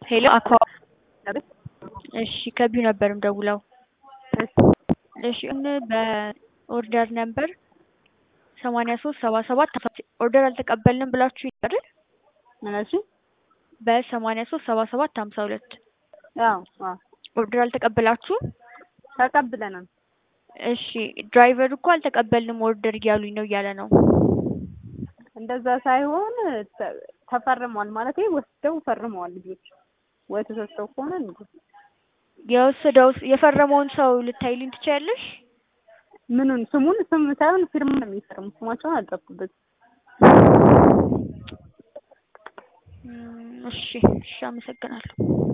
ሄሎ አኳ እሺ ከቢዩ ነበር የምደውለው። እሺ እን በኦርደር ነምበር ሰማንያ ሶስት ሰባ ሰባት ኦርደር አልተቀበልንም ብላችሁ አይደል? እሺ በሰማንያ ሶስት ሰባ ሰባት ሀምሳ ሁለት አዎ አዎ ኦርደር አልተቀበላችሁም? ተቀብለናል። እሺ ድራይቨር እኮ አልተቀበልንም ኦርደር እያሉኝ ነው እያለ ነው። እንደዛ ሳይሆን ተ- ተፈርሟል ማለት ወስደው ፈርመዋል ልጆች። ወይ ተሰጥተው ከሆነ እንዴ የወሰደው የፈረመውን ሰው ልታይልኝ ትችያለሽ? ምኑን ስሙን ስም ሳይሆን ፊርማ ነው የሚፈርሙ። ስማቸውን አልጠፉበት። እም፣ እሺ እሺ አመሰግናለሁ።